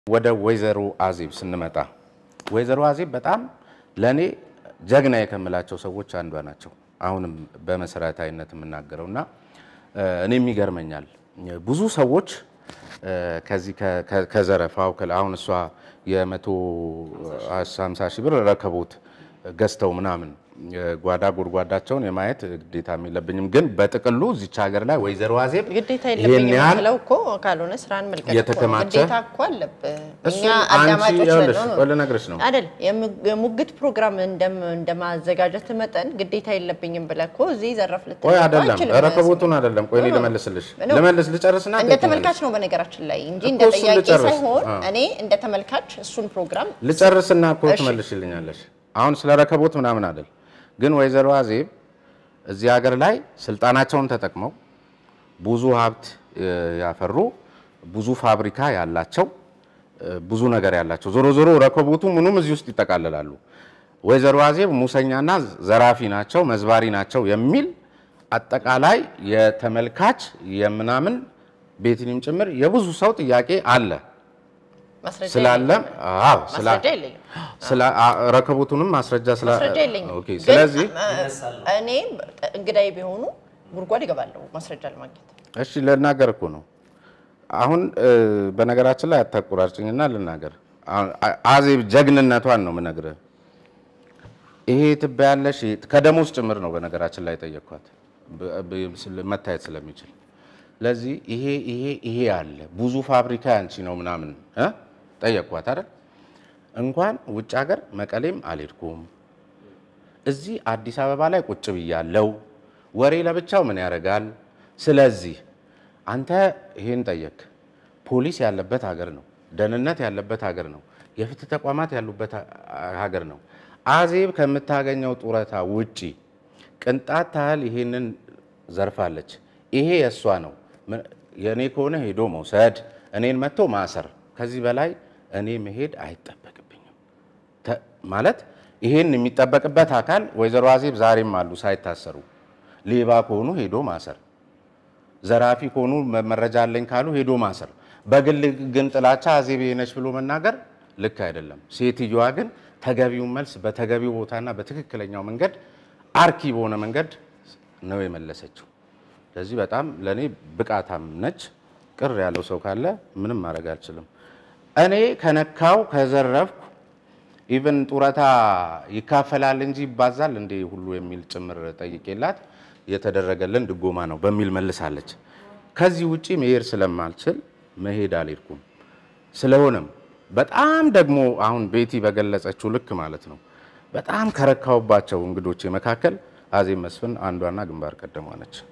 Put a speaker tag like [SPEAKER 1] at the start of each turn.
[SPEAKER 1] ወደ ወይዘሮ አዜብ ስንመጣ ወይዘሮ አዜብ በጣም ለእኔ ጀግና የከምላቸው ሰዎች አንዷ ናቸው። አሁንም በመሰረታዊነት የምናገረው እና እኔም ይገርመኛል ብዙ ሰዎች ከዚህ ከዘረፋው አሁን እሷ የመቶ ሃምሳ ሺህ ብር ረከቦት ገዝተው ምናምን ጓዳ ጎድጓዳቸውን የማየት ግዴታም የለብኝም። ግን በጥቅሉ እዚች ሀገር ላይ ወይዘሮ አዜብ
[SPEAKER 2] ግዴታ
[SPEAKER 1] ይሄን
[SPEAKER 2] የለብኝም
[SPEAKER 1] ያህል
[SPEAKER 2] የምትለው እኮ ካልሆነ ስራን መልቀቅ እኮ ነው።
[SPEAKER 1] የተከማቸ-
[SPEAKER 2] ግዴታ እኮ አለብህ።
[SPEAKER 1] እሱ
[SPEAKER 2] እኛ
[SPEAKER 1] አንቺ
[SPEAKER 2] አዳማጮች
[SPEAKER 1] ይኸውልሽ፣
[SPEAKER 2] ነን።
[SPEAKER 1] ቆይ ልነግርሽ ነው።
[SPEAKER 2] አይደል የሙ- የሙግት ፕሮግራም እንደም- እንደማዘጋጀት መጠን ግዴታ የለብኝም ብለህ እኮ እዚህ ዘረፍ ልትል
[SPEAKER 1] ቆይ
[SPEAKER 2] እኮ
[SPEAKER 1] አይደለም
[SPEAKER 2] አትችልም።
[SPEAKER 1] ረከቦቱን አይደለም። ቆይ እኔ
[SPEAKER 2] ኖ፣ ኖ።
[SPEAKER 1] ልመልስልሽ
[SPEAKER 2] ኖ።
[SPEAKER 1] ልመልስ ልጨርስና
[SPEAKER 2] እንደ
[SPEAKER 1] ትሄጂኛለሽ።
[SPEAKER 2] ተመልካች ነው በነገራችን ላይ እንጂ እንደ
[SPEAKER 1] እኮ እሱን
[SPEAKER 2] ጠያቂ
[SPEAKER 1] ልጨርስ።
[SPEAKER 2] ሳይሆን
[SPEAKER 1] አዎ።
[SPEAKER 2] እኔ እንደ ተመልካች እሱን ፕሮግራም
[SPEAKER 1] ልጨርስና እኮ
[SPEAKER 2] እሺ።
[SPEAKER 1] ትመልሽልኛለሽ። አሁን ስለ ረከቦት ምናምን አይደል። ግን ወይዘሮ አዜብ እዚህ ሀገር ላይ ስልጣናቸውን ተጠቅመው ብዙ ሀብት እ, ያፈሩ ብዙ ፋብሪካ ያላቸው እ, ብዙ ነገር ያላቸው ዞሮ ዞሮ ረከቦቱ ምኑም እዚህ ውስጥ ይጠቃልላሉ። ወይዘሮ አዜብ ሙሰኛና ዘራፊ ናቸው፣ መዝባሪ ናቸው የሚል አጠቃላይ የተመልካች የምናምን ቤትንም ጭምር የብዙ ሰው ጥያቄ አለ
[SPEAKER 2] ማስረጃ
[SPEAKER 1] ስላለ
[SPEAKER 2] የለኝም።
[SPEAKER 1] አዎ ስላ
[SPEAKER 2] ማስረጃ የለኝም።
[SPEAKER 1] ስለ አ- ረከቦቱንም ማስረጃ ስለ
[SPEAKER 2] ማስረጃ የለኝም።
[SPEAKER 1] ኦኬ
[SPEAKER 2] ግን
[SPEAKER 1] ስለዚህ
[SPEAKER 2] እ- እኔ እንግዳይ ቢሆኑ ጉድጓድ ይገባለሁ ማስረጃ ለማግኘት።
[SPEAKER 1] እሺ ልናገር እኮ ነው አሁን እ፣ በነገራችን ላይ አታቆራርጭኝና ልናገር አሁን አ- አዜብ ጀግንነቷን ነው የምነግርህ ይሄ ትበያለሽ ይሄ- ከደሞዝ ጭምር ነው በነገራችን ላይ ጠየቅኳት ብ- ብ- ስለ- መታየት ስለሚችል ለዚህ ይሄ ይሄ ይሄ አለ ብዙ ፋብሪካ ያንቺ ነው ምናምን እ? ጠየቅኳት አይደል እንኳን ውጭ ሀገር መቀሌም አልሄድኩም እዚህ አዲስ አበባ ላይ ቁጭ ብያለው። ወሬ ለብቻው ምን ያደርጋል? ስለዚህ አንተ ይሄን ጠየቅ። ፖሊስ ያለበት ሀገር ነው፣ ደህንነት ያለበት ሀገር ነው፣ የፍትህ ተቋማት ያሉበት ha- ሀገር ነው። አዜብ ከምታገኘው ጡረታ ውጪ ቅንጣት ታህል ይሄንን ዘርፋለች። ይሄ የእሷ ነው። ምን- የእኔ ከሆነ ሄዶ መውሰድ፣ እኔን መጥቶ ማሰር። ከዚህ በላይ እኔ መሄድ አይጠበቅብኝም። ተ- ማለት ይሄን የሚጠበቅበት አካል ወይዘሮ አዜብ ዛሬም አሉ ሳይታሰሩ። ሌባ ከሆኑ ሄዶ ማሰር፣ ዘራፊ ከሆኑ መ- መረጃ አለኝ ካሉ ሄዶ ማሰር። በግል ግን ጥላቻ አዜብ ይሄ ነች ብሎ መናገር ልክ አይደለም። ሴትዮዋ ግን ተገቢውን መልስ በተገቢው ቦታና በትክክለኛው መንገድ አርኪ በሆነ መንገድ ነው የመለሰችው። ስለዚህ በጣም ለእኔ ብቃታም ነች። ቅር ያለው ሰው ካለ ምንም ማድረግ አልችልም። እኔ ከነካው ከዘረፍኩ ኢቨን ጡረታ ይካፈላል እንጂ ይባዛል እንዴ ሁሉ የሚል ጭምር ጠይቄላት የተደረገልን ድጎማ ነው በሚል መልሳለች። ከዚህ ውጪ መሄድ ስለማልችል መሄድ አልሄድኩም። ስለሆነም በጣም ደግሞ አሁን ቤቲ በገለጸችው ልክ ማለት ነው በጣም ከረካውባቸው እንግዶቼ መካከል አዜብ መስፍን አንዷና ግንባር ቀደሟ ነች።